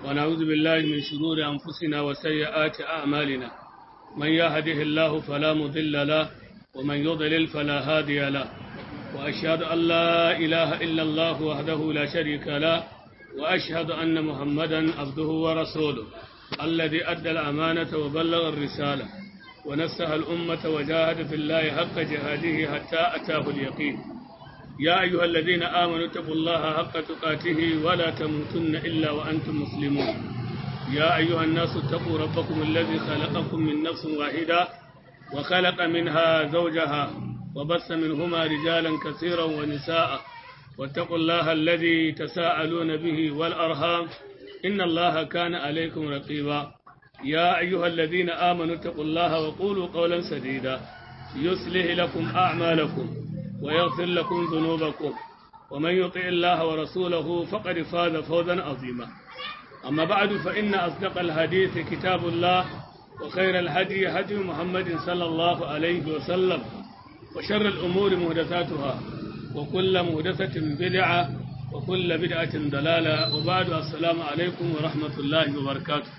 ونعوذ بالله من شرور أنفسنا وسيئات أعمالنا من يهده الله فلا مضل له ومن يضلل فلا هادي له وأشهد أن لا إله إلا الله وحده لا شريك له وأشهد أن محمدا عبده ورسوله الذي أدى الأمانة وبلغ الرسالة ونسها الأمة وجاهد في الله حق جهاده حتى أتاه اليقين يا أيها الذين آمنوا اتقوا الله حق تقاته ولا تموتن إلا وأنتم مسلمون يا أيها الناس اتقوا ربكم الذي خلقكم من نفس واحدة وخلق منها زوجها وبث منهما رجالا كثيرا ونساء واتقوا الله الذي تساءلون به والأرham إن الله كان عليكم رقيبا يا أيها الذين آمنوا اتقوا الله وقولوا قولا سديدا يصلح لكم أعمالكم ويغفر لكم ذنوبكم ومن يطع الله ورسوله فقد فاز فوزا عظيما أما بعد فإن أصدق الحديث كتاب الله وخير الهدي هدي محمد صلى الله عليه وسلم وشر الأمور مهدثاتها وكل مهدثة بدعة وكل بدعة ضلالة وبعد السلام عليكم ورحمة الله وبركاته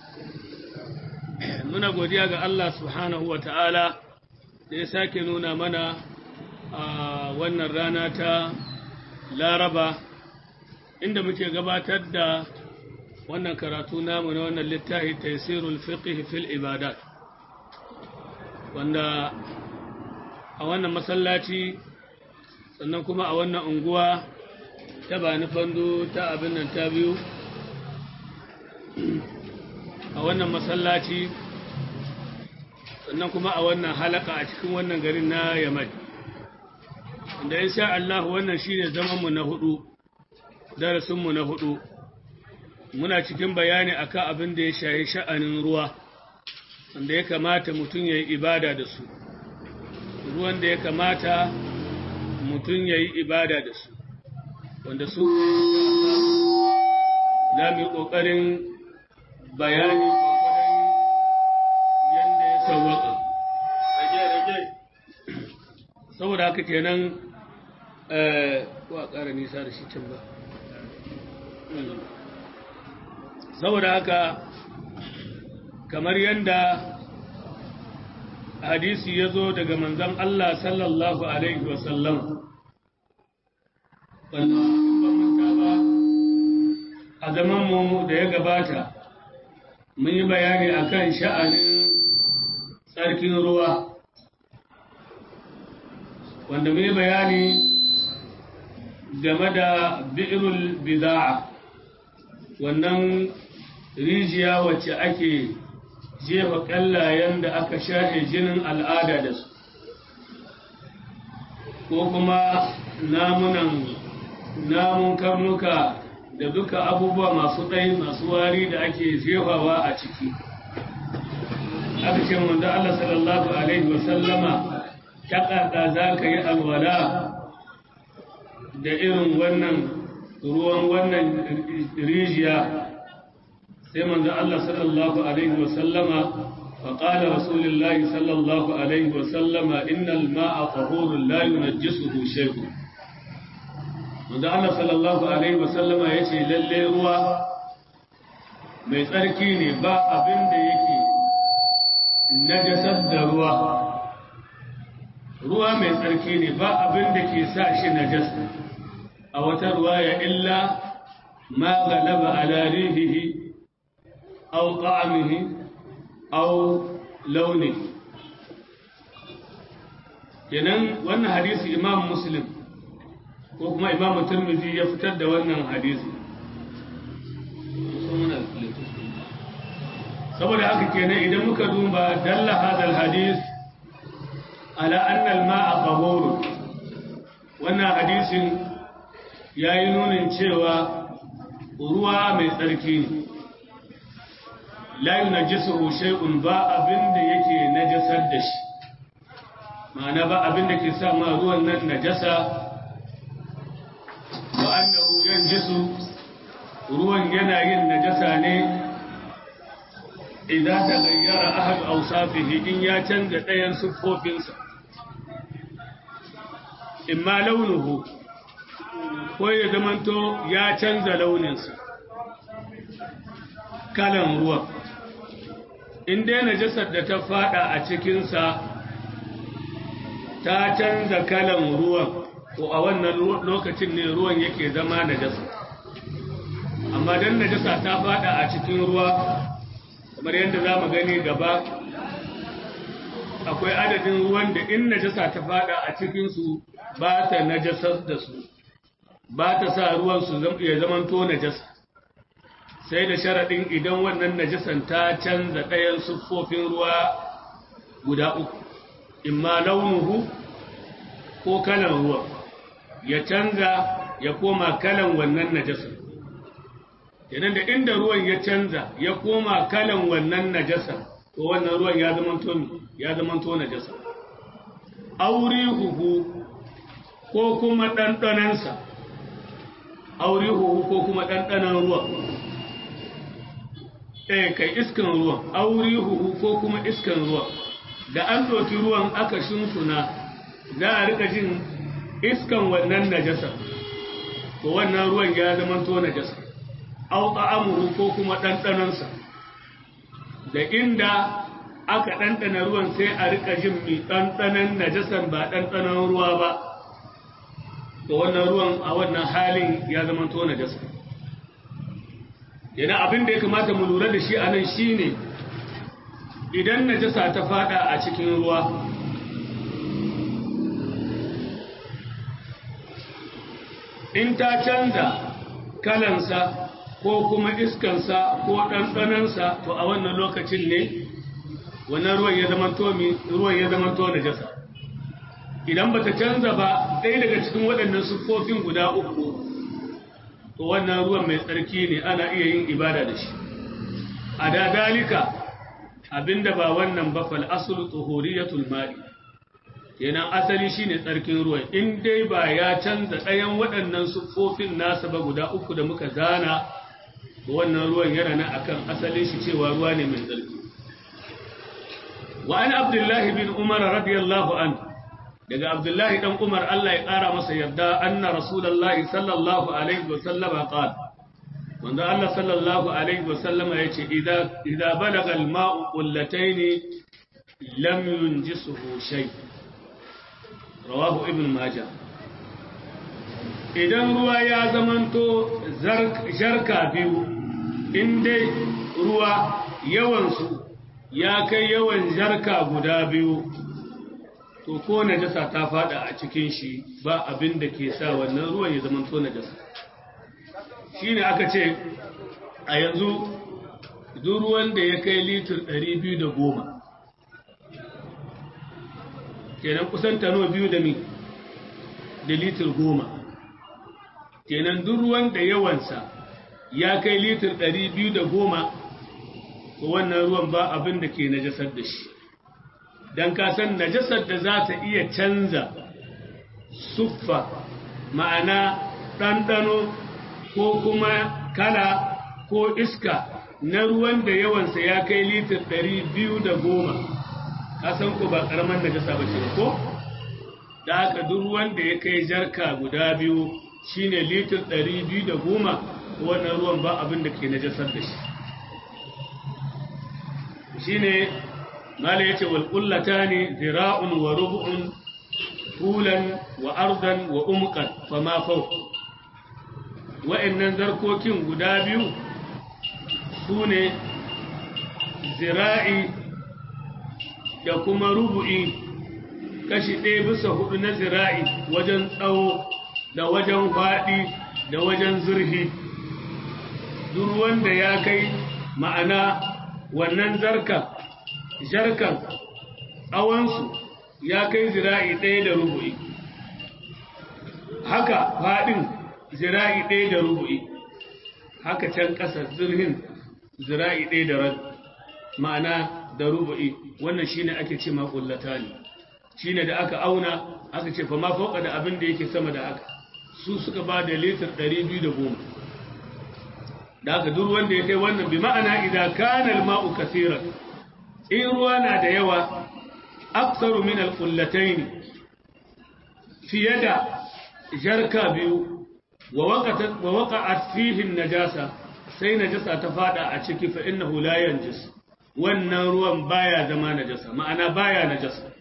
muna godiya ga Allah subhanahu wa ta'ala da ya sake nuna mana a wannan rana ta laraba inda muke gabatar da wannan karatu namu na wannan littafi taisirul fiqh fil ibadat wanda a wannan masallaci sannan kuma a wannan unguwa ta bani fando ta abin nan ta biyu a wannan masallaci sannan kuma a wannan halaka a cikin wannan garin na yamai da ya sha Allah wannan shi ne zamanmu na hudu darasinmu na hudu muna cikin bayani akan abin da ya shahi sha'anin ruwa wanda ya kamata mutum ya yi ibada da su ruwan da ya kamata mutum ya yi ibada da su wanda su za mu yi ƙoƙarin bayani yadda ya sauwaka saboda haka kenan ko a ƙara nisa da shi can ba saboda haka kamar yadda hadisi ya zo daga manzan Allah sallallahu Alaihi wasallam wanda ba manta ba a zamanmu da ya gabata mun yi bayani akan sha'anin tsarkin ruwa wanda mun yi bayani game da bi'irul bida'a wannan rijiya wacce ake jefa ƙallayen da aka shahe jinin al'ada da su ko kuma namunan namun karnuka da duka abubuwa masu ɗai masu wari da ake jefawa a ciki aka ce wanda Allah sallallahu Alaihi wasallama ta ƙaƙa za ka yi alwala da irin wannan ruwan wannan rijiya sai manzo Allah sallallahu alaihi wa sallama fa qala rasulullahi sallallahu alaihi wa sallama innal ma'a tahurun la yunajjisuhu shay'un manzo Allah sallallahu alaihi wa sallama yace lalle ruwa mai tsarki ne ba abin da yake najasar da ruwa ruwa mai tsarki ne ba abin da ke sa shi najasa a wata ruwaya illa ma galaba ala rihihi أو طعمه أو لونه kenan wannan hadisi imam muslim ko kuma imam turmizi ya fitar da wannan hadisi saboda haka kenan idan muka duba dalla hadal hadis ala anna al-ma'a tahur wannan hadisin yayi nunin cewa ruwa mai tsarki ne la yunajjisuhu shay'un ba abin da yake najasar da shi ma'ana ba abin da ke sa ma ruwan nan najasa wa annahu yanjisu ruwan yana yin najasa ne idan ta gayyara ahad awsafihi in ya canza ɗayan siffofinsa imma launuhu ko ya zamanto ya canza launinsa kalan ruwan in dai najasar da ta fada a cikinsa ta canza kalan ruwan ko a wannan lokacin ne ruwan yake zama najasa amma dan najasa ta fada a cikin ruwa kamar yadda za mu gani gaba akwai adadin ruwan da in najasa ta fada a cikinsu ba ta najasar da su ba ta sa ruwan su ya zamanto najasa sai da sharaɗin idan wannan najasan ta canza ɗayan siffofin ruwa guda uku imma launuhu ko kalan ruwa ya canza ya koma kalan wannan najasan idan da inda ruwan ya canza ya koma kalan wannan najasan to wannan ruwan ya zamanto ya zamanto najasa aurihuhu ko kuma ɗanɗanansa aurihuhu ko kuma ɗanɗanan ruwan eh kai iskan ruwan aurihuhu ko kuma iskan ruwan da an ɗauki ruwan aka shunsuna za a rika jin iskan wannan najasa to wannan ruwan ya zamanto najasa au ta'amuhu ko kuma ɗanɗanansa da inda aka ɗanɗana ruwan sai a rika jin mai ɗanɗanan najasan ba ɗanɗanan ruwa ba to wannan ruwan a wannan halin ya zama to najasa yana abin da ya kamata mu lura da shi a nan shi ne idan najasa ta fada a cikin ruwa in ta canza kalansa ko kuma iskansa ko ɗanɗanansa to a wannan lokacin ne wannan ruwan ya zama to ruwan ya zama to najasa idan bata canza ba ɗaya daga cikin waɗannan siffofin guda uku to wannan ruwan mai tsarki ne ana iya yin ibada da shi a da dalika abinda ba wannan ba fal aslu tuhuriyatul ma'i kenan asali shine tsarkin ruwan in dai ba ya canza ɗayan waɗannan siffofin nasa ba guda uku da muka zana wannan ruwan yana nan akan asalin shi cewa ruwa ne mai tsarki wa an abdullahi bin umar radiyallahu an daga abdullahi dan umar Allah ya kara masa yarda anna rasulullahi sallallahu alaihi wa sallama qala wanda Allah sallallahu alaihi wa sallama yace idza idza balaga al-ma'u qullatayn lam yunjisuhu shay rawahu ibn majah idan ruwa ya zamanto jarka biyu in dai ruwa yawansu ya kai yawan jarka guda biyu to ko najasa ta fada a cikin shi ba abin da ke sa wannan ruwan ya zamanto najasa shi ne aka ce a yanzu duk ruwan da ya kai litir 210 kenan kusan tano biyu da mi da litir goma kenan duk ruwan da yawansa ya kai litir ɗari biyu da goma to wannan ruwan ba abin da ke najasar da shi don kasan najasar da za ta iya canza suffa ma'ana ɗanɗano ko kuma kala ko iska na ruwan da yawansa ya kai litir ɗari biyu da goma kasan ko ba ƙaramin najasa ba ce ko da haka duk ruwan da ya kai jarka guda biyu shine litir ɗari biyu da goma wannan ruwan ba abin da ke najasar da shi shine mala yace wal qullatani zira'un wa rubu'un tulan wa ardan wa umqan fama fawq wa'annan zarkokin guda biyu sune zira'i da kuma rubu'i kashi ɗaya bisa hudu na zira'i wajen tsawo da wajen faɗi da wajen zurfi duk wanda ya kai ma'ana wannan zarka jarkan tsawonsu ya kai zira'i ɗaya da rubu'i haka faɗin zira'i ɗaya da rubu'i haka can ƙasa zurhin zira'i ɗaya da rabi ma'ana da rubu'i wannan shine ake ce maƙullata ne shine da aka auna aka ce fa ma fauka da abin da yake sama da haka su suka ba da litir 210 da aka duk wanda ya kai wannan bi ma'ana idan kana al-ma'u kaseeran in ruwa na da yawa aksaru min al-qullatayn fiye da jarka biyu wa waqatat wa waqa'at fihi an-najasa sai najasa ta fada a ciki fa innahu la yanjus wannan ruwan baya zama najasa ma'ana baya najasa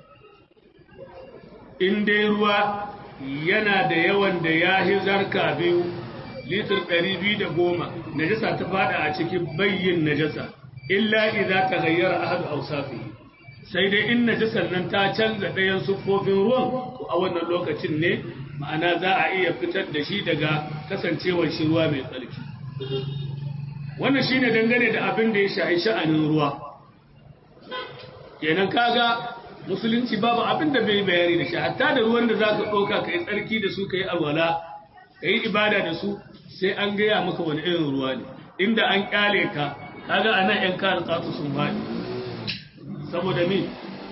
in dai ruwa yana da yawan da ya hi zarka biyu litir ɗari biyu da goma najasa ta fada a ciki bayyin najasa illa idza taghayyara ahadu awsafihi sai dai in najasar nan ta canza ɗayan siffofin ruwan to a wannan lokacin ne ma'ana za a iya fitar da shi daga kasancewar shi ruwa mai tsarki wannan shine dangane da abin da ya shahi sha'anin ruwa kenan kaga musulunci babu abin da bai bayani da shi hatta da ruwan da zaka ɗauka ka yi tsarki da su ka yi alwala ka yi ibada da su sai an gaya maka wani irin ruwa ne inda an kyale ka kaga anan yan kan tsatsu sun faɗi saboda min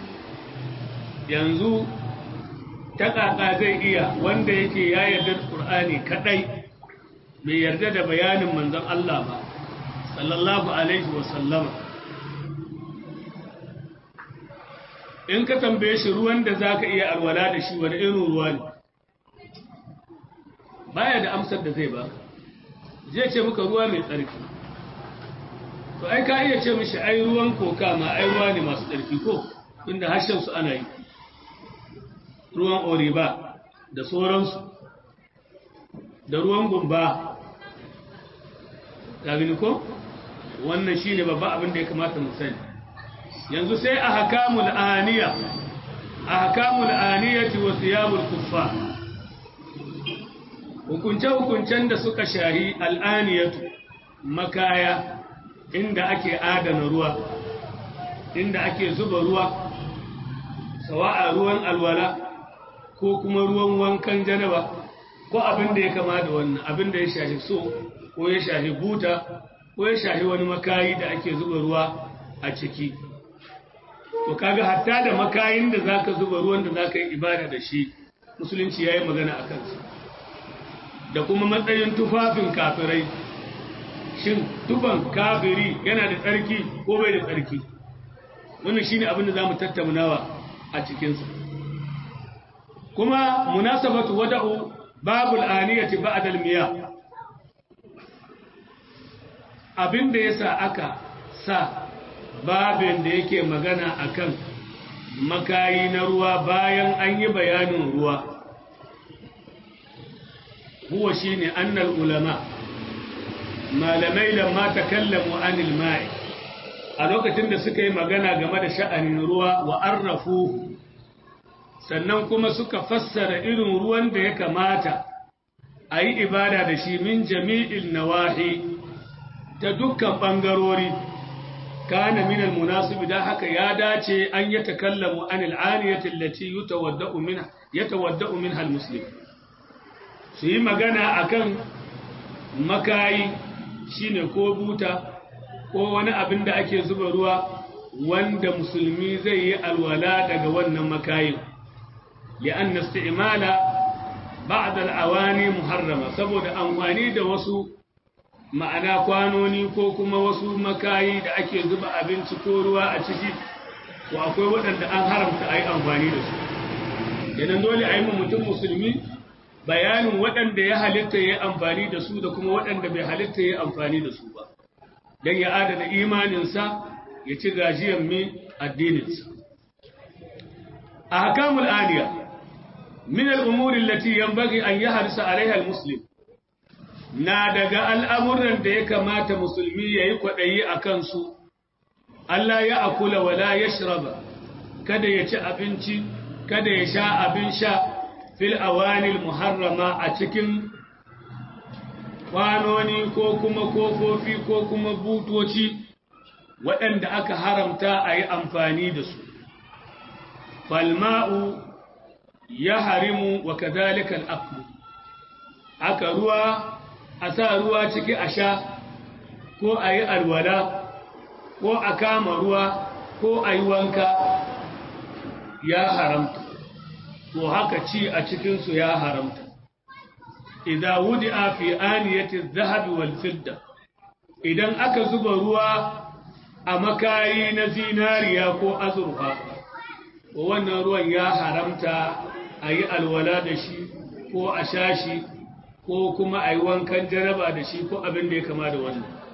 yanzu ta kaka zai iya wanda yake ya yarda da Qur'ani kadai bai yarda da bayanin manzon Allah ba sallallahu alaihi wa sallama in ka tambaye shi ruwan da zaka iya alwala da shi wani irin ruwa ne baya da amsar da zai ba zai ce maka ruwa mai tsarki to ai ka iya ce mishi ai ruwan koka ma ai ruwa ne masu tsarki ko inda harshen su ana yi ruwan oriba da sauransu da ruwan gumba gabini ko wannan shine babba abin da ya kamata mu sani yanzu sai a hakamul aniya a hakamul aniyati wa thiyabul kuffar hukunce-hukuncen da suka shahi al'aniyatu makaya inda ake adana ruwa inda ake zuba ruwa sawa'a ruwan alwala ko kuma ruwan wankan janaba ko abin da ya kama da wannan abin da ya shahi so ko ya shahi buta ko ya shahi wani makayi da ake zuba ruwa a ciki to kaga hatta da makayin da zaka zuba ruwan da zaka yi ibada da shi musulunci yayi magana a kansu da kuma matsayin tufafin kafirai shin tufan kafiri yana da tsarki ko bai da tsarki wannan shine abin da zamu tattaunawa a cikin sa kuma munasabatu wada'u babul aniyati ba'da al-miyah abin da yasa aka sa babin da yake magana akan makayi na ruwa bayan an yi bayanin ruwa huwa shine annal ulama malamai lamma takallamu anil ma'i a lokacin da suka yi magana game da sha'anin ruwa wa arrafu sannan kuma suka fassara irin ruwan da ya kamata a yi ibada da shi min jami'il nawahi ta dukkan ɓangarori kana min almunasibi da haka ya dace an ya takallamu anil aniyati allati yatawadda'u minha yatawadda'u minha almuslim su yi magana akan makayi shine ko buta ko wani abin da ake zuba ruwa wanda musulmi zai yi alwala daga wannan makayin li'an isti'mala ba'd al-awani muharrama saboda amfani da wasu ma'ana kwanoni ko kuma wasu makayi da ake zuba abinci ko ruwa a ciki ko akwai waɗanda an haramta a yi amfani da su idan dole a yi mutum musulmi bayanin waɗanda ya halitta ya amfani da su da kuma waɗanda bai halitta ya amfani da su ba don ya adana imaninsa ya ci gajiyar mai addininsa a hakamul aliya min al'umurin lati yan bagi an yi harsa alaihal muslim na daga al'amuran da ya kamata musulmi ya yi kwaɗayi a kansu Allah ya akula wala ya shiraba kada ya ci abinci kada ya sha abin sha fil awanil muharrama a cikin kwanoni ko kuma kofofi ko kuma butoci waɗanda aka haramta a yi amfani da su falma'u ya harimu wa kazalikan aklu aka ruwa a sa ruwa ciki a sha ko a yi alwala ko a kama ruwa ko a yi wanka ya haramta to haka ci a cikinsu ya haramta idan wudi a fi aniyatin zahabi wal fidda idan aka zuba ruwa a makayi na zinariya ko azurfa wannan ruwan ya haramta a yi alwala da shi ko a sha shi ko kuma a yi wankan jaraba da shi ko abin da ya kama da wannan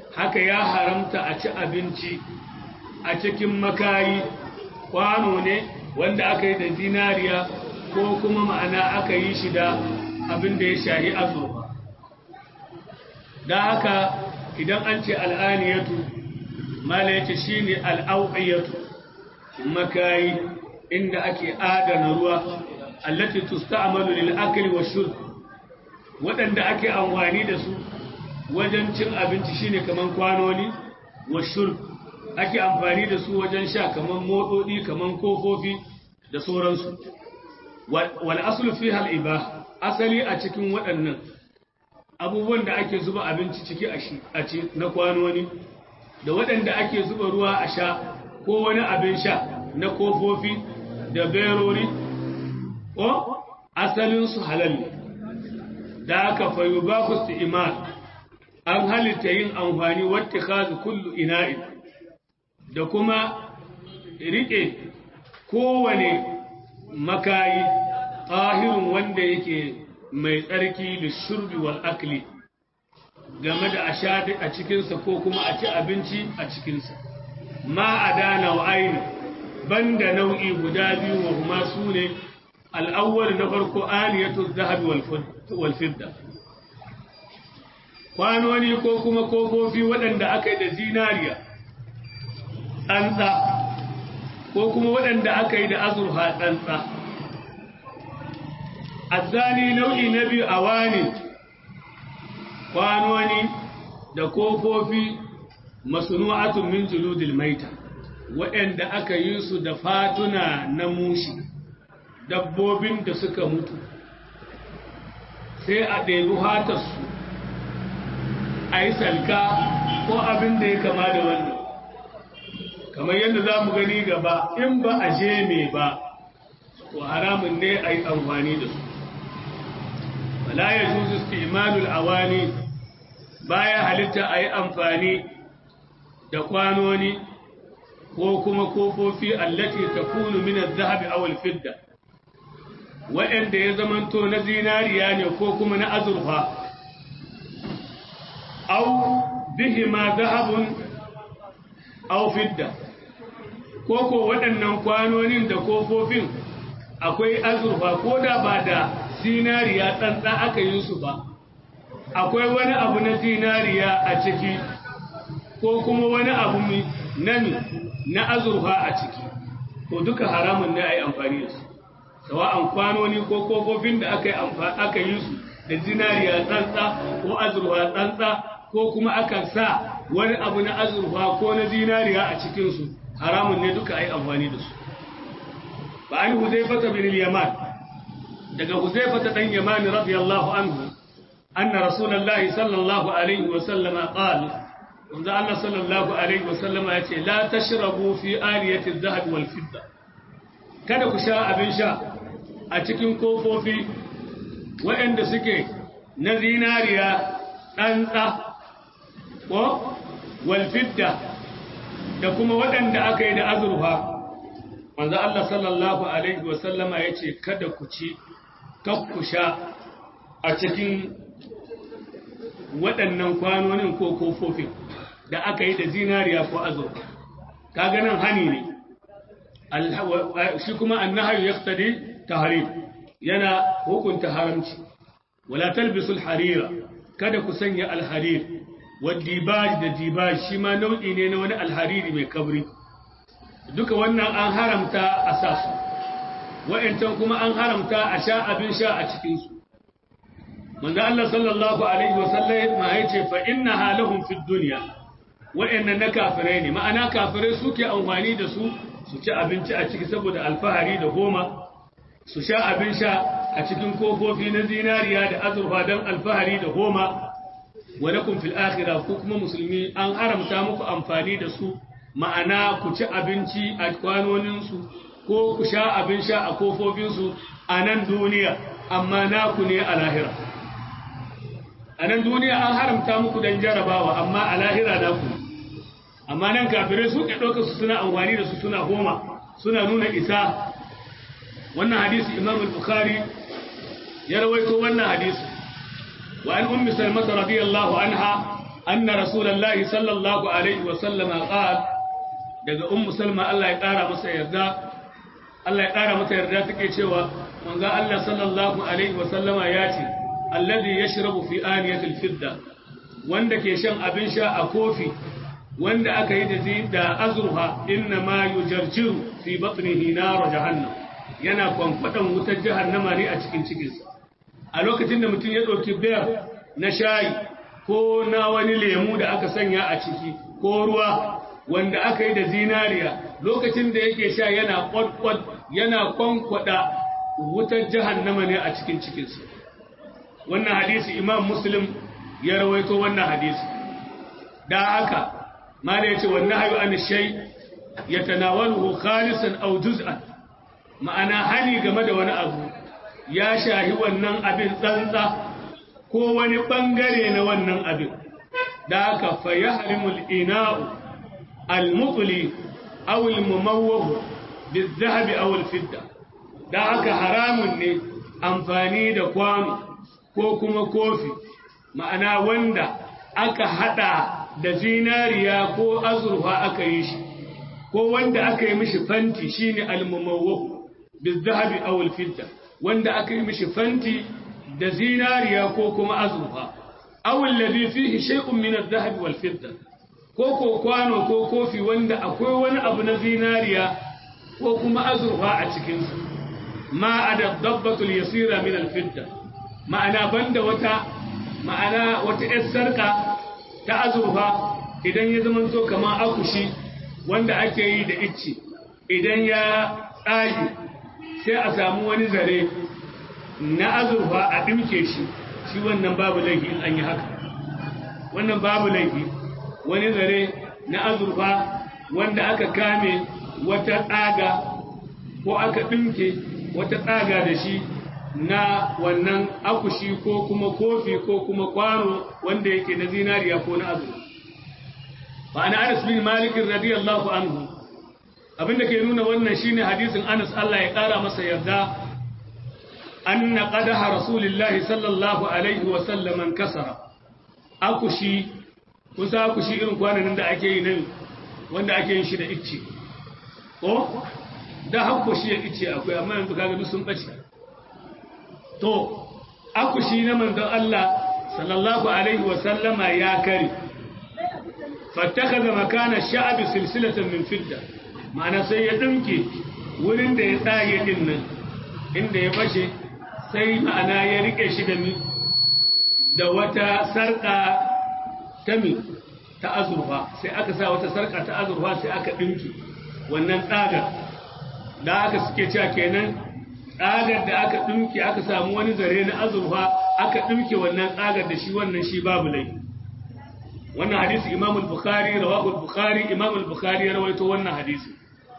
haka ya haramta a ci abinci a cikin makayi kwano ne wanda aka yi da zinariya ko kuma ma'ana aka yi shi da abin da ya shahi azurfa da haka idan an ce al'aniyatu mala yace shine al'auqiyatu makayi inda ake adana ruwa allati tusta'malu lil akli wash-shurb wadanda ake amfani da su wajen cin abinci shine kaman kwanoni wash-shurb ake amfani da su wajen sha kaman motsodi kaman kofofi da sauransu wal aslu fiha al-ibah asali a cikin waɗannan abubuwan da ake zuba abinci ciki a ci na kwanoni da waɗanda ake zuba ruwa a sha ko wani abin sha na kofofi da berori ko asalinsu halal ne da aka fayu ba ku su iman an halitta yin amfani wata kazu kullu ina'in da kuma riƙe kowane makayi ƙahirin wanda yake mai tsarki da shurbi wal akli game da a sha a cikinsa ko kuma a ci abinci a cikinsa ma a dana wa aini banda nau'i guda biyu wa kuma su ne al'awwal na farko aniyatu zahabi wal fidda kwanoni ko kuma kofofi waɗanda aka yi da zinariya tsantsa ko kuma waɗanda aka yi da azurfa tsantsa azzani nau'i na biyu a wani kwanoni da kofofi masunu'atun min juludil maita waɗanda aka yi su da fatuna na mushi dabbobin da suka mutu sai a ɗebi hatarsu a yi salka ko abin da ya kama da wannan kamar yadda za mu gani gaba in ba a je me ba to haramun ne a yi amfani da su wala ya juzu istimalul awani baya halitta a yi amfani da kwanoni ko kuma kofofi allati takunu min az-zahabi aw al-fidda wa'anda ya zamanto na zinariya ne ko kuma na azurfa aw bihima zahabun aw fidda ko ko waɗannan kwanonin da kofofin akwai azurfa ko da ba da zinariya tsantsa aka yi su ba akwai wani abu na zinariya a ciki ko kuma wani abu na na azurfa a ciki to duka haramun ne a yi amfani da su sawa'an kwanoni ko kofofin da aka yi aka yi su da zinariya tsantsa ko azurfa tsantsa ko kuma aka sa wani abu na azurfa ko na zinariya a cikinsu haramun ne duka a yi amfani da su ba an huzaifata bin yaman daga huzaifata dan yaman radiyallahu anhu anna rasulullahi sallallahu alaihi wa sallama qala manzo Allah sallallahu alaihi wa sallama yace la tashrabu fi aliyati adh-dhahab wal fidda kada ku sha abin sha a cikin kofofi waɗanda suke na zinariya ɗantsa ko walfidda da kuma waɗanda aka yi da azurfa manzo Allah sallallahu alaihi wasallama ya ce kada ku ci ku sha a cikin waɗannan kwanonin ko kofofin da aka yi da zinariya ko azurfa kaga nan hani ne shi kuma annahayu yaqtadi tahrim yana hukunta haramci wala talbisul harira kada ku sanya alharir wadibaj da dibaj shi ma nau'i ne na wani alhariri mai kabri duka wannan an haramta a sa su wa'ancan kuma an haramta a sha abin sha a cikin su manzo Allah sallallahu alaihi wasallam ma yace fa innaha lahum fid dunya wa'annan na kafirai ne ma'ana kafirai suke amfani da su su ci abinci a ciki saboda alfahari da goma su sha abin sha a cikin kofofi na zinariya da azurfa don alfahari da goma wa lakum fil akhirah ku kuma musulmi an haramta muku amfani da su ma'ana ku ci abinci a kwanonin su ko ku sha abin sha a kofofin su a nan duniya amma naku ne a lahira a nan duniya an haramta muku dan jarabawa amma a lahira naku amma nan kafirai su ke ɗauka su suna amfani da su suna goma suna nuna isa wannan hadisi imam al-bukhari ya rawaito wannan hadisi wa an ummi salmata radiyallahu anha anna rasulullahi sallallahu alaihi wa sallama qala daga ummu salma Allah ya kara masa yarda Allah ya kara mata yarda take cewa manzo Allah sallallahu alaihi wa sallama ya ce alladhi yashrabu fi aniyatil fidda wanda ke shan abin sha a kofi wanda aka yi da da azurfa inna ma yujarjiru fi batnihi nar jahannam yana kwankwadan wutar jahannama ne a cikin cikinsa a lokacin da mutum ya ɗauki biyar na shayi ko na wani lemu da aka sanya a ciki ko ruwa wanda aka yi da zinariya lokacin da yake sha yana kwadkwad yana kwankwada wutar jahannama ne a cikin cikinsa wannan hadisi imam muslim ya rawaito wannan hadisi da haka ma da yace wannan hayu an shay yatanawaluhu khalisan aw juz'an ma'ana hani game da wani abu ya shahi wannan abin tsantsa ko wani bangare na wannan abin da haka fa yahrimul ina'u al-mutli aw al-mumawwah bil-dhahab aw al-fidda da haka haramun ne amfani da kwano ko kuma kofi ma'ana wanda aka hada da zinariya ko azurfa aka yi shi ko wanda aka yi mishi fanti shine al-mumawwah bil-dhahab aw al-fidda wanda aka yi mishi fanti da zinariya ko kuma azurfa aw alladhi fihi shay'un min adh-dhahab wal-fidda ko ko kwano ko kofi wanda akwai wani abu na zinariya ko kuma azurfa a cikin su ma ada dabbatu al-yasira min al-fidda ma'ana banda wata ma'ana wata yar sarka ta azurfa idan ya zama to kamar akushi wanda ake yi da icci idan ya tsage sai a samu wani zare na azurfa a ɗimke shi shi wannan babu laifi in an yi haka wannan babu laifi wani zare na azurfa wanda aka kame wata tsaga ko aka ɗimke wata tsaga da shi na wannan akushi ko kuma kofi ko kuma kwano wanda yake na zinariya ko na azurfa ba na anas bin malikin radiyallahu anhu abinda ke nuna wannan shine hadisin Anas Allah ya kara masa yarda anna qadaha rasulillahi sallallahu alaihi wa sallam kasara akushi kusa akushi irin kwanan da ake yi nan wanda ake yin shi da icce ko da hakushi ya icce akwai amma yanzu kaga duk sun bace to akushi na manzon Allah sallallahu alaihi wa sallama ya kare fattakaza makana sha'abi silsilatan min fidda ma'ana sai ya ɗinke wurin da ya tsage ɗin nan inda ya fashe sai ma'ana ya riƙe shi da mi da wata sarƙa ta mi ta azurfa sai aka sa wata sarƙa ta azurfa sai aka ɗinke wannan tsagar da aka suke cewa kenan tsagar da aka ɗinke aka samu wani zare na azurfa aka ɗinke wannan tsagar da shi wannan shi babu laifi wannan hadisi imam al-bukhari rawahu al-bukhari imam al-bukhari ya rawaito wannan hadisi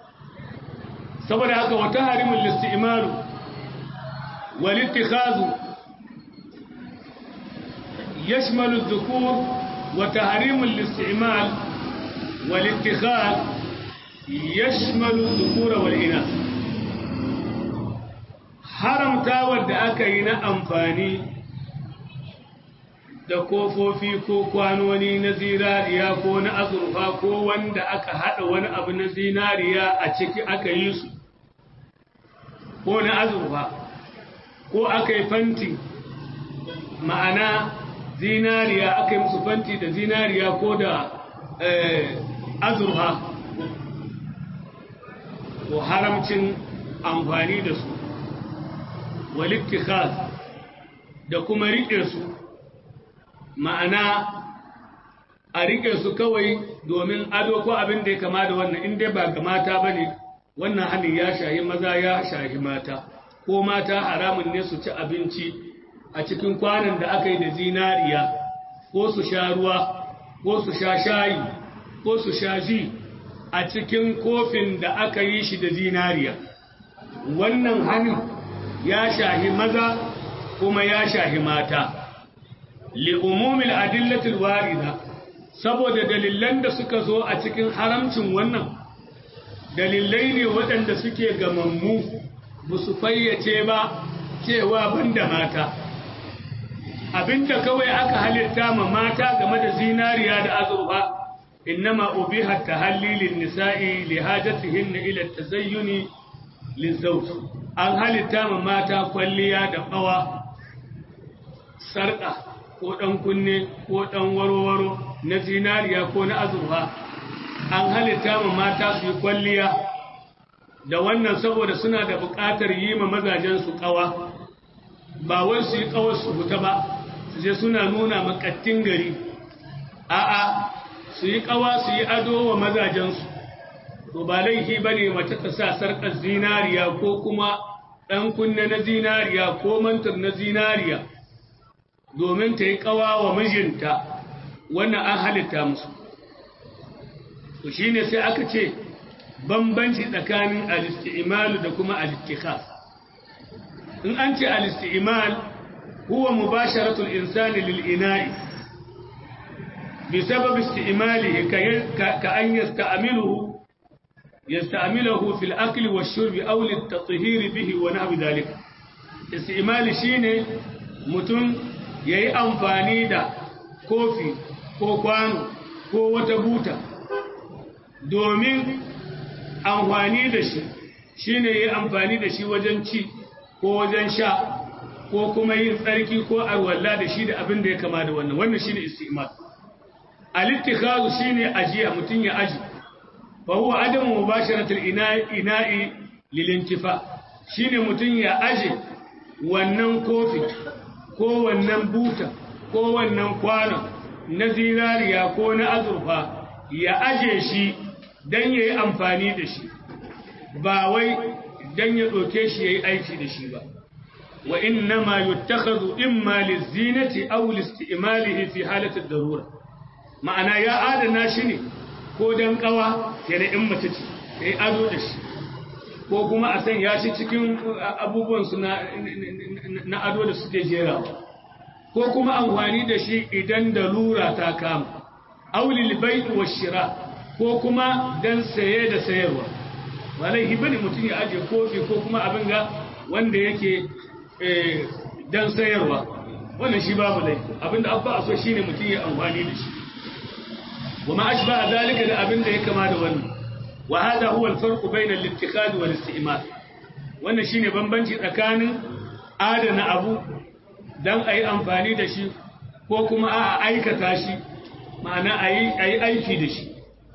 saboda haka wata harimul isti'mal wal ittikhazu yashmalu adh-dhukur wa tahrimul isti'mal wal ittikhaz yashmalu adh-dhukur wal inath haramta wanda aka yi na amfani da kofofi ko kwanoni na zinariya ko na azurfa ko wanda aka haɗa wani abu na zinariya a ciki aka yi su ko na azurfa ko aka yi fanti ma'ana zinariya aka yi musu fanti da zinariya ko da azurfa ko haramcin amfani da su walittikhaz da kuma riƙe su ma'ana a riƙe su kawai domin ado ko abin da ya kama da wannan inda ba ga mata ba ne wannan hannun ya shahi maza ya shahi mata ko mata haramun ne su ci abinci a cikin kwanan da aka yi da zinariya ko su sha ruwa ko su sha shayi ko su sha ji a cikin kofin da aka yi shi da zinariya wannan hannun ya shahi maza kuma ya shahi mata li'umumil adillatul warida saboda dalilan da suka zo a cikin haramcin wannan dalilai ne waɗanda suke gamammu ba su fayyace ba cewa banda mata abinda kawai aka halitta ma mata game da zinariya da azurfa innama ubiha tahallilin nisa'i li hajatihin ila tazayyuni lizawj an halitta ma mata kwalliya da bawa sarka ko dan kunne ko dan warwaro na zinariya ko na azurfa an halitta ma mata su yi kwalliya da wannan saboda suna da buƙatar yi ma mazajen su kawa ba wai su yi kawar su fita ba su je suna nuna makattin gari a'a su yi kawa su yi ado wa mazajensu to ba laifi ba ne mace ta sa sarƙar zinariya ko kuma ɗan kunne na zinariya ko mantar na zinariya domin ta yi kawa wa mijinta wannan an halitta musu to shi ne sai aka ce bambanci tsakanin alisti'imalu da kuma alistikhas in an ce alisti'imal huwa mubasharatul insani lil ina'i بسبب استعماله كأن يستعمله يستعمله في الأكل والشرب أو للتطهير به ونحو ذلك استعمال شيني متن yayi amfani da kofi ko kwano ko wata buta domin amfani da shi shine yayi amfani da shi wajen ci ko wajen sha ko kuma yin tsarki ko arwalla da shi da abin da ya kama da wannan wannan shine istimal al-ittikhaz shine ajiya mutun ya aji fa huwa adamu mubasharatul ina'i ina'i lil-intifa shine mutun ya aje wannan kofi ko wannan buta ko wannan kwano na zinariya ko na azurfa ya aje shi dan yayi amfani da shi ba wai dan ya doke shi yayi aiki da shi ba wa innama yuttakhadhu imma lizinati aw liistimalihi fi halati ad-darura ma'ana ya adana shi ne ko don kawa kenan in mace ce ya yi ado da shi ko kuma a sanya shi cikin abubuwansu na ado da suke jera ko kuma amfani da shi idan da lura ta kama aulil bai'u wa shira ko kuma don saye da sayarwa walai hibani mutum ya aje kofi ko kuma abin ga wanda yake don sayarwa wannan shi babu laifi abinda abba a so shine mutum ya amfani da shi وما أشبه ذلك لأبن ده كما دون وهذا هو الفرق بين الاتخاذ والاستئمال wannan shine bambanci tsakanin adana abu dan ayi amfani da shi ko kuma a aikata shi ma'ana ayi ayi aiki da shi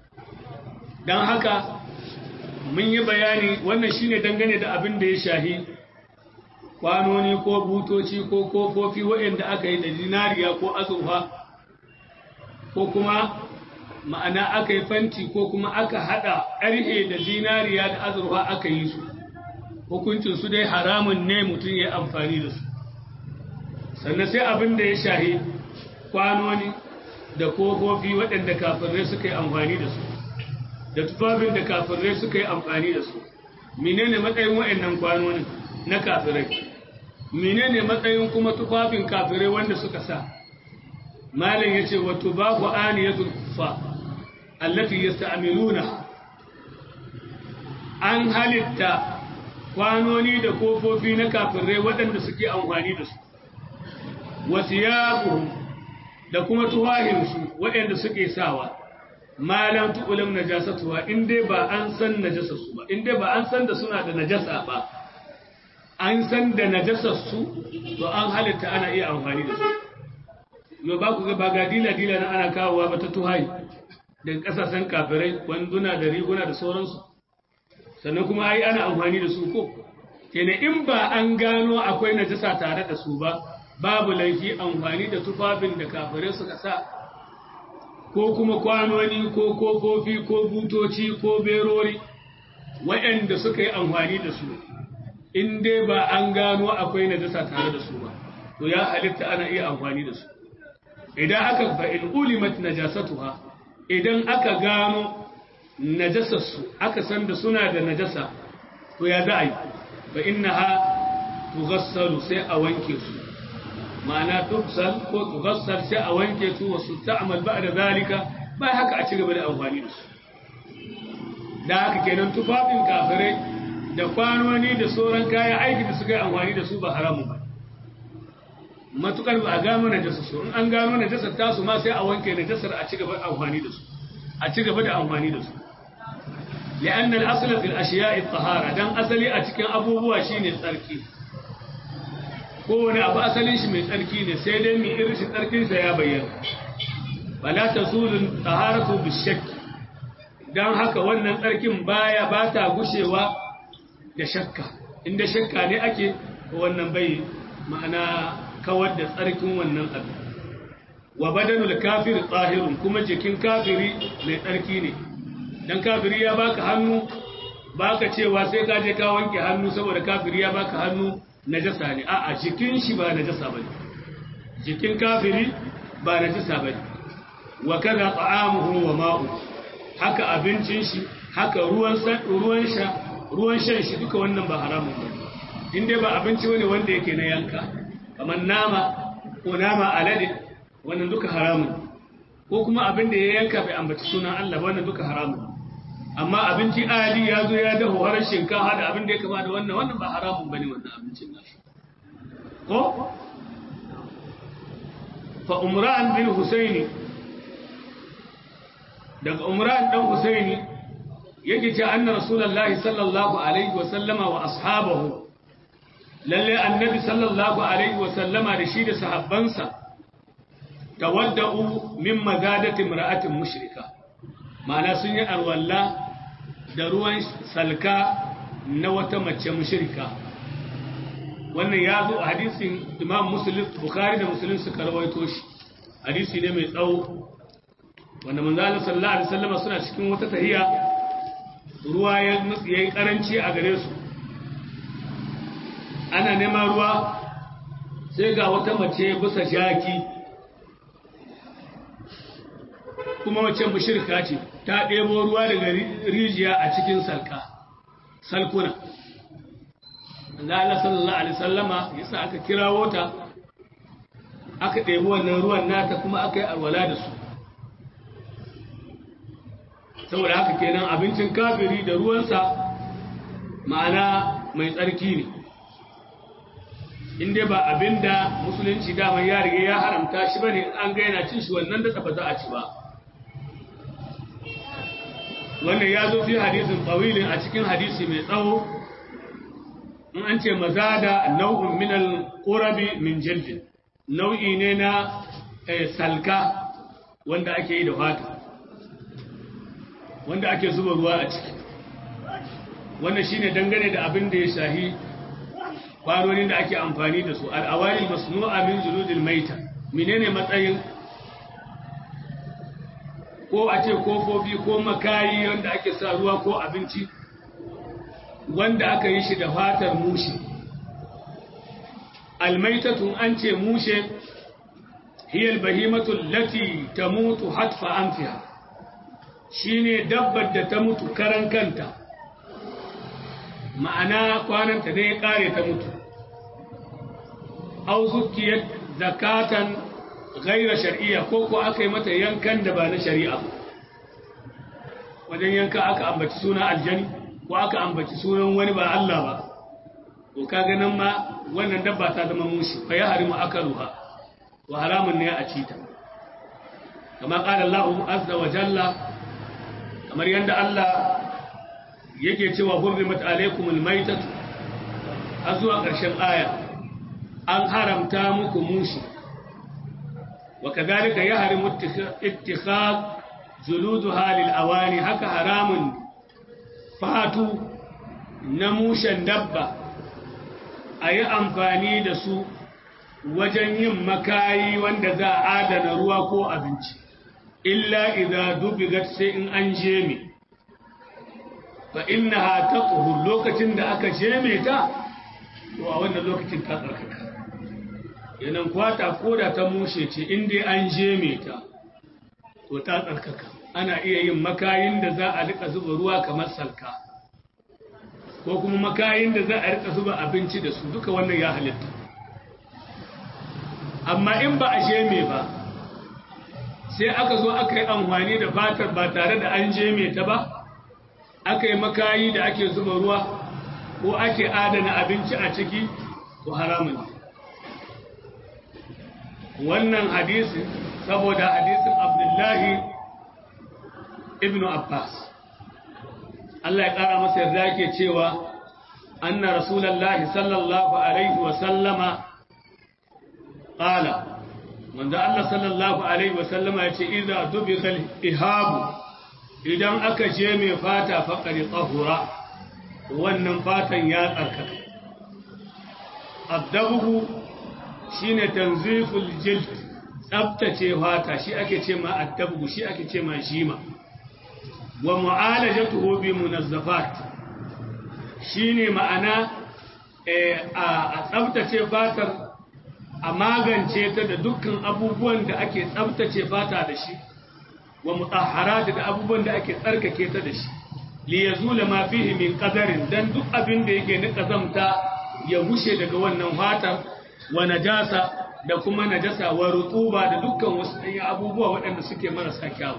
dan haka mun yi bayani wannan shine dangane da abin da ya shahi kwanoni ko butoci ko kofofi waɗanda aka yi da dinariya ko azurfa ko kuma ma'ana aka yi fanti ko kuma aka haɗa ƙarhe da zinariya da azurfa aka yi su hukuncin su dai haramun ne mutum ya amfani da su sannan sai abin da ya shahi kwanoni da kofofi waɗanda kafirai suka yi amfani da su da tufafin da kafirai suka yi amfani da su menene matsayin waɗannan kwanoni na kafirai menene matsayin kuma tufafin kafirai wanda suka sa malam yace wa tubahu aniyatul kufa allati yasta'miluna an halitta kwanoni da kofofi na kafirai waɗanda suke amfani da su wasiyabuhum da kuma tuwahinsu waɗanda suke sawa malam tu'ulam najasatuwa in dai ba an san najasarsu ba in dai ba an san da suna da najasa ba an san da najasarsu to an halitta ana iya amfani da su yau ba ku ga ba ga dila-dila na ana kawowa ba ta tuhayi daga ƙasashen kafirai wanduna da riguna da sauransu sannan kuma ai ana amfani da su ko kenan in ba an gano akwai najasa tare da su ba babu laifi amfani da tufafin da kafirai suka sa ko kuma kwanoni ko kofofi ko butoci ko berori waɗanda suka yi amfani da su in dai ba an gano akwai najasa tare da su ba to ya halitta ana iya amfani da su idan aka fa in ulimat najasatuha idan aka gano najasarsu aka san da suna da najasa to ya za a yi fa innaha tughassalu sai a wanke su ma'ana tufsal ko tughassal sai a wanke su wasu ta'amal ba'da zalika ba haka a ci gaba da amfani da su da haka kenan tufafin kafirai da kwanoni da sauran kayan aiki da suka yi amfani da su ba haramun ba matukar ba a gano najasa su in an gano najasar tasu ma sai a wanke najasar a ci gaba da amfani da su a ci gaba da amfani da su لأن الأصل في الأشياء الطهارة دان أصلي أتكن أبوه شيني tsarki. kowane abu asalin shi mai tsarki ne sai dai mai irin shi tsarkinsa ya bayyana bala ta zulun taharatu bishakki don haka wannan tsarkin baya ba ta gushewa da shakka inda shakka ne ake wannan bai ma'ana kawar da tsarkin wannan abu wa badanul kafiri tsahirun kuma jikin kafiri mai tsarki ne dan kafiri ya baka hannu baka cewa sai ka je ka wanke hannu saboda kafiri ya baka hannu najasa ne a'a jikin shi ba najasa bane jikin kafiri ba najasa bane wa kaza ta'amuhu wa ma'u haka abincin shi haka ruwan ruwan sha ruwan shan shi duka wannan ba haramun bane in dai ba abinci bane wanda yake na yanka kamar nama ko nama alade wannan duka haramun ko kuma abin da ya yanka bai ambaci sunan Allah ba wannan duka haramun amma abinci adi ya zo ya dafa har shinkafa da abin da ya kama da wannan wannan ba haramun bane wannan abincin nashi ko fa umran bin husaini daga umran dan husaini yake ce anna rasulullahi sallallahu alaihi wa sallama wa ashabahu lalle annabi sallallahu alaihi wa sallama da shi da sahabbansa tawadda'u min magadati imra'atin mushrika ma'ana sun yi alwalla da ruwan salka na wata mace mushrika wannan ya zo a hadisin imam muslim bukhari da muslim suka rawaito shi hadisi ne mai tsawo wanda manzala sallallahu alaihi wasallam suna cikin wata tahiya ruwa ya yi karanci a gare su ana neman ruwa sai ga wata mace bisa jaki kuma wacce mushrika ce ta ɗebo ruwa daga rijiya a cikin salka salkuna da Allah sallallahu alaihi sallama yasa aka kirawo ta aka ɗebi wannan ruwan nata kuma aka yi alwala da su saboda haka kenan abincin kafiri da ruwansa ma'ana mai tsarki ne inda ba abinda musulunci dama ya riga ya haramta shi bane an ga yana cin shi wannan da ba za a ci ba wannan ya zo fi hadisin tsawilin a cikin hadisi mai tsawo in an ce mazada nau'un min al-qurabi min jildin nau'i ne na salka wanda ake yi da fata wanda ake zuba ruwa a ciki wannan shine dangane da abin da ya shahi kwanonin da ake amfani da su al'awari masnu'a min juludil maita menene matsayin ko a ce kofofi ko makayi wanda ake sa ruwa ko abinci wanda aka yi shi da fatar mushe almaitatun an ce mushe hiyar bahimatun lati ta mutu hatfa amfiya shine dabbar da ta mutu karan kanta ma'ana kwananta ne ya kare ta mutu au zukiyar zakatan gaira shari'a ko ko aka yi mata yankan da ba na shari'a wajen yanka aka ambaci suna aljani ko aka ambaci sunan wani ba Allah ba to kaga nan ma wannan dabba ta zama mushi fa ya harimu akaluha wa haramun ne a ci ta kama qala Allah azza wa jalla kamar yanda Allah yake cewa hurrimat alaykumul maytatu har zuwa ƙarshen aya an haramta muku mushi وكذلك يحرم اتخاذ جلودها للأواني هكا حرام فاتو نموشا دبا أي أنفاني دسو wajen yin makayi wanda za a adana ruwa ko abinci illa idza dubigat sai in an jeme fa innaha taqhu lokacin da aka jeme ta to a wannan lokacin ta tsarkaka yanan kwata ko da ta mushe ce inda an jeme ta to ta tsarkaka ana iya yin makayin da za a rika zuba ruwa kamar salka ko kuma makayin da za a rika zuba abinci da su duka wannan ya halitta amma in ba a jeme ba sai aka zo aka yi amfani da fatar ba tare da an jeme ta ba aka yi makayi da ake zuba ruwa ko ake adana abinci a ciki to haramun ne wannan hadisi saboda hadisin abdullahi ibn abbas Allah ya ƙara masa yarda yake cewa anna rasulallahi sallallahu alaihi wa sallama qala manzo Allah sallallahu alaihi wa sallama yace idza dubiqa ihabu idan aka je mai fata faqari tahura wannan fatan ya tsarkaka addabuhu shine tanziful jild tsabtace fata shi ake ce ma addabuhu shi ake ce ma shima wa mu'alajatuhu bi munazzafat shine ma'ana a tsabtace fatar a magance ta da dukkan abubuwan da ake tsabtace fata da shi wa mutahharat da abubuwan da ake tsarkake ta da shi li yazula ma fihi min qadarin dan duk abin da yake na kazamta ya gushe daga wannan fatar wa najasa da kuma najasa wa rutuba da dukkan wasu ɗanyen abubuwa waɗanda suke marasa kyawu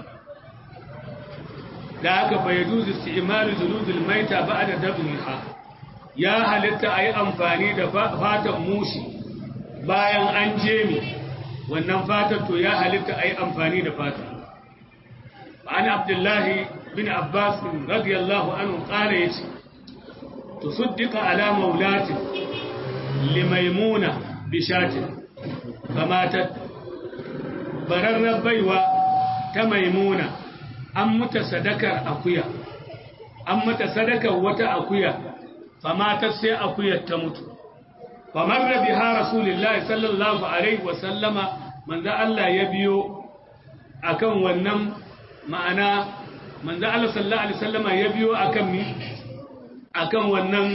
da haka fa yajuzu isti'malu juludul maita ba'da dabniha ya halitta ayi amfani da fatan mushi bayan an jemi wannan fatar to ya halitta ayi amfani da fata an abdullahi bin abbas radiyallahu anhu qala yace tusaddiqa ala maulatin limaimuna bishatin kamatat bararrar baiwa ta maimuna an mata sadakar akuya an mata sadakar wata akuya famatar sai akuyar ta mutu famar da biha rasulullahi sallallahu alaihi wasallama manzo Allah ya biyo akan wannan ma'ana manzo Allah sallallahu alaihi wasallama ya biyo akan mi akan wannan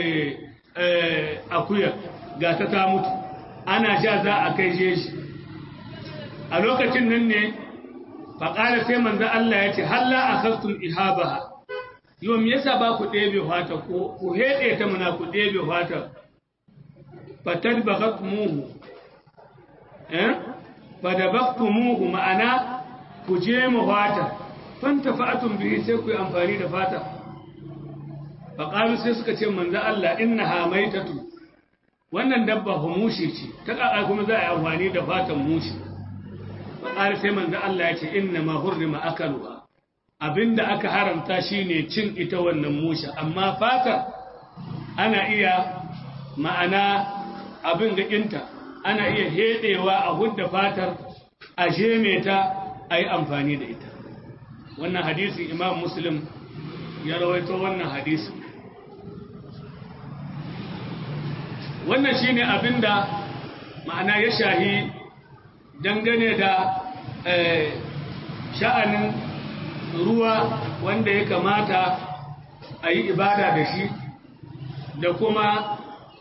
akuya ga ta ta mutu ana sha za a kai shi a lokacin nan ne faƙala sai manzo Allah ya ce halla akhastum ihabaha yau me yasa ba ku ɗebe fata ko ku heɗe ta muna ku ɗebe fata fatar bagatumuhu eh fadabaktumuhu ma'ana ku je mu fata fanta fa'atun bihi sai ku yi amfani da fata faƙalu sai suka ce manzo Allah inna hamaitatu wannan dabba humushi ce ta ƙaƙa kuma za a yi amfani da fatan mushi faƙalu sai manzo Allah ya ce inna ma hurrima akaluha abinda aka haramta shine cin ita wannan mushi amma fata ana iya ma'ana abin gaƙinta ana iya heɗewa a hudda fatar a sheme ta a yi amfani da ita wannan hadisi imam muslim ya rawaito wannan hadisi wannan shine abinda ma'ana ya shahi dangane da sha'anin ruwa wanda ya kamata a yi ibada da shi da kuma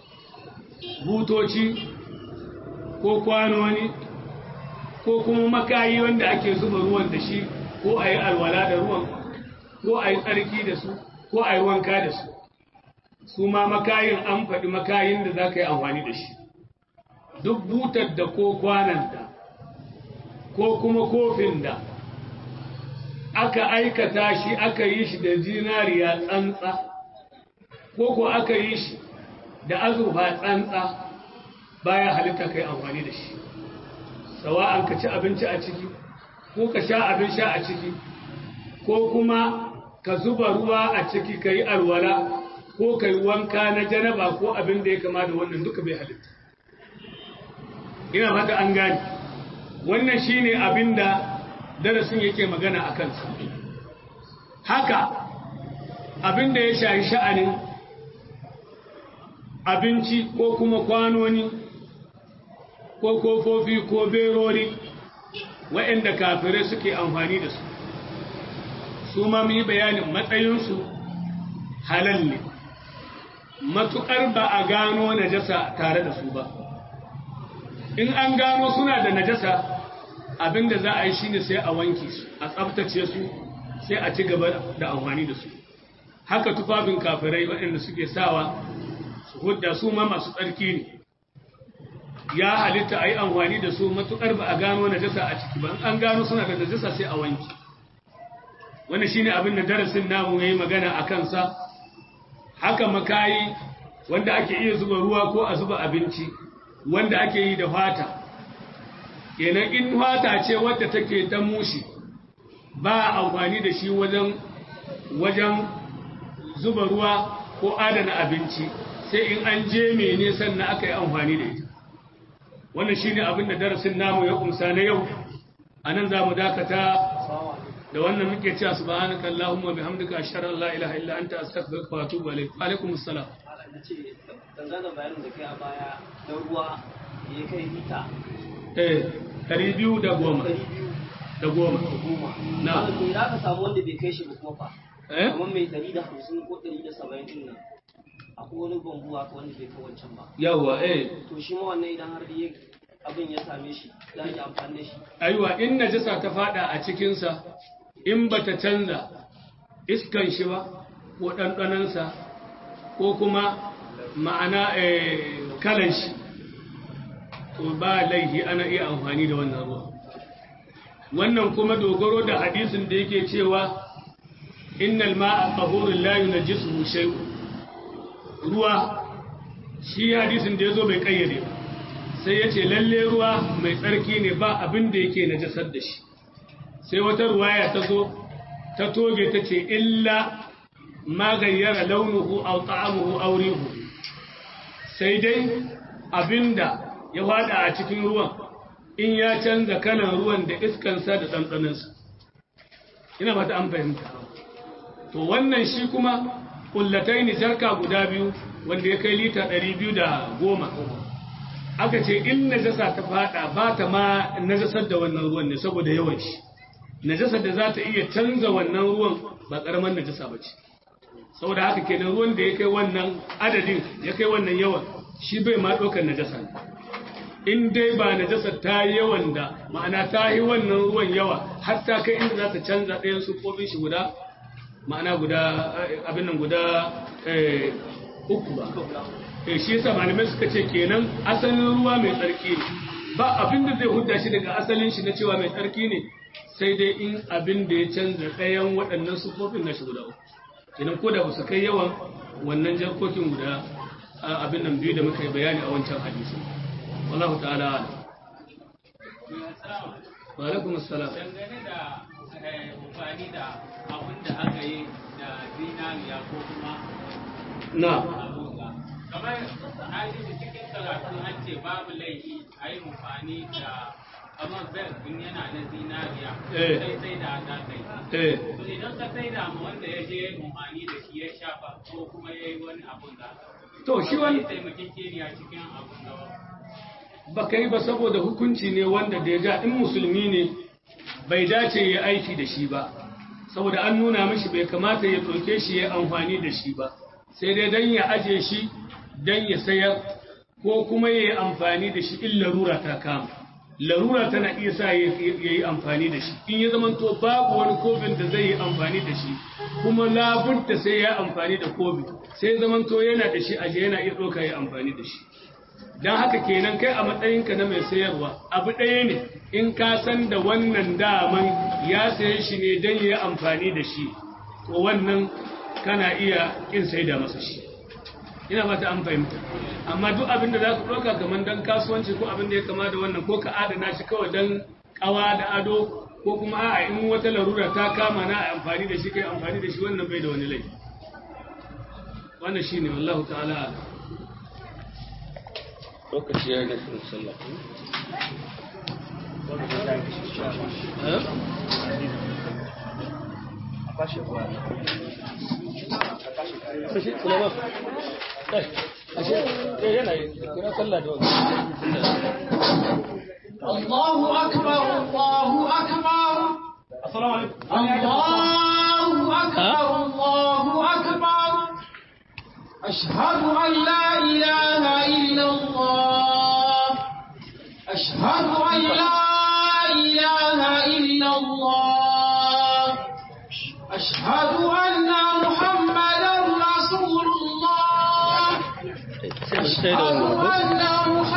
butoci ko kwanoni ko kuma makayi wanda ake zuba ruwan da shi ko a yi alwala da ruwan ko a yi tsarki da su ko a yi wanka da su su ma makayin an faɗi makayin da za ka yi amfani da shi duk butar da ko kwanan da ko kuma kofin da aka aikata shi aka yi shi da zinariya tsantsa ko ko aka yi shi da azurfa tsantsa baya halitta kai amfani da shi sawa'an ka ci abinci a ciki ko ka sha abin sha a ciki ko kuma ka zuba ruwa a ciki ka yi alwala ko ka yi wanka na janaba ko abin da ya kama da wannan duka bai halitta ina fata an gani wannan shine abin da darasin yake magana a kansa haka abin da ya shahi sha'anin abinci ko kuma kwanoni ko kofofi ko berori waɗanda kafirai suke amfani da su su ma mu yi bayanin matsayinsu halal ne matuƙar ba a gano najasa tare da su ba in an gano suna da najasa abinda za a yi shine sai a wanke su a tsabtace su sai a ci gaba da amfani da su haka tufafin kafirai waɗanda suke sawa su hudda su ma masu tsarki ne ya halitta a yi amfani da su matuƙar ba a gano najasa a ciki ba an gano suna da najasa sai a wanke wani shi ne abin da darasin namu ya yi magana a kansa haka makayi wanda ake iya zuba ruwa ko a zuba abinci wanda ake yi da fata kenan in fata ce wadda take ta mushi ba amfani da shi wajen wajen zuba ruwa ko adana abinci sai in an je mene sannan aka yi amfani da ita wannan shine abin da darasin namu ya kumsa na yau anan za mu dakata da wannan muke cewa subhanaka allahumma bihamdika ashhadu an la ilaha illa anta astaghfiruka wa atubu ilayk wa alaikum assalam nace dangane bayanin da kai a baya na ruwa ya kai lita eh 210 da goma da goma Na. to idan aka samu wanda bai kai shi ba kuma fa eh kamar mai ɗari da hamsin ko ɗari da saba'in din nan akwai wani bambu haka wanda bai kai wancan ba yawa eh to shi ma wannan idan har ya abin ya same shi za a yi amfani da shi aiwa in najasa ta fada a cikinsa in bata canza iskan shi ba ko ɗanɗanansa ko kuma ma'ana eh, kalan shi to ba laifi ana iya amfani da wannan ruwa wannan kuma dogaro da hadisin da yake cewa innal ma'a tahurun la yunajjisuhu shay'un ruwa shi hadisin da yazo bai kayyade ba sai ya ce lalle ruwa mai tsarki ne ba abin da yake najasar da shi sai wata ruwaya ta zo ta toge ta ce illa ma gayyara launuhu aw ta'amuhu aw rihu sai dai abinda ya fada a cikin ruwan in ya canza kalan ruwan da iskansa da ɗanɗanansa ina ba ta an fahimta to wannan shi kuma kullatai ne jarka guda biyu wanda ya kai lita ɗari biyu da goma aka ce in najasa ta fada ba ta ma najasar da wannan ruwan ne saboda yawan shi najasar da za ta iya canza wannan ruwan ba ƙaramin najasa ba ce saboda haka kenan ruwan da ya kai wannan adadin ya kai wannan yawan shi bai ma ɗaukar najasa ne in dai ba najasar ta yi yawan da ma'ana ta yi wannan ruwan yawa har ta kai inda za ta canza ɗayan sufofin shi guda ma'ana guda abin nan guda eh, uku ba eh, shi yasa malamai suka ce kenan asalin ruwa mai tsarki ne ba abin da zai hudda shi daga asalin shi na cewa mai tsarki ne sai dai in abin da ya canza ɗayan waɗannan sufofin na shi guda uku kenan ko da ba su kai yawan wannan jarkokin guda a abin nan biyu da muka yi bayani a wancan hadisi wallahu ta'ala a'lam. wa alaikum assalam dangane da eh, amfani da abin da aka yi da zinariya ko kuma na abuga kamar na ji da cikin karatu an ce babu laifi a yi amfani da kamar bel in yana na zinariya Eh. sai sai da ta kai eh to idan ka sai da ma wanda ya je amfani da shi ya shafa ko kuma ya yi wani abun da to shi wani taimakekeniya cikin abun da ba kai ba saboda hukunci ne wanda da ya ga in musulmi ne bai dace ya aiki da shi ba saboda an nuna mishi bai kamata ya ɗauke shi ya amfani da shi ba sai dai don ya aje shi don ya sayar ko kuma ya yi amfani da shi in larura ta kama larura tana iya sa ya yi amfani da shi in ya zama to babu wani kofin da zai yi amfani da shi kuma labudda sai ya amfani da kofi sai zaman to yana da shi aje yana iya ɗauka ya amfani da shi don haka kenan kai a matsayinka na mai sayarwa abu ɗaya ne in ka san da wannan daman ya saye shi ne don ya amfani da shi to wannan kana iya ƙin sai da masa shi ina ba ta an fahimta amma duk abin da za ka ɗauka kamar don kasuwanci ko abin da ya kama da wannan ko ka adana shi kawai don ƙawa da ado ko kuma a'a in wata larura ta kama na amfani da shi kai amfani da shi wannan bai da wani laifi wannan shine wallahu ta'ala a'lam. lokaci ya yi nufin sallah Ashe, kula ba. Ashe, yana yi, kira sallah da wani. الله أكبر الله أكبر Assalamu alaikum. الله أكبر الله أكبر أشهد أن لا إله إلا الله أشهد أن لا إله إلا الله أشهد أن محمدا رسول الله أشهد أن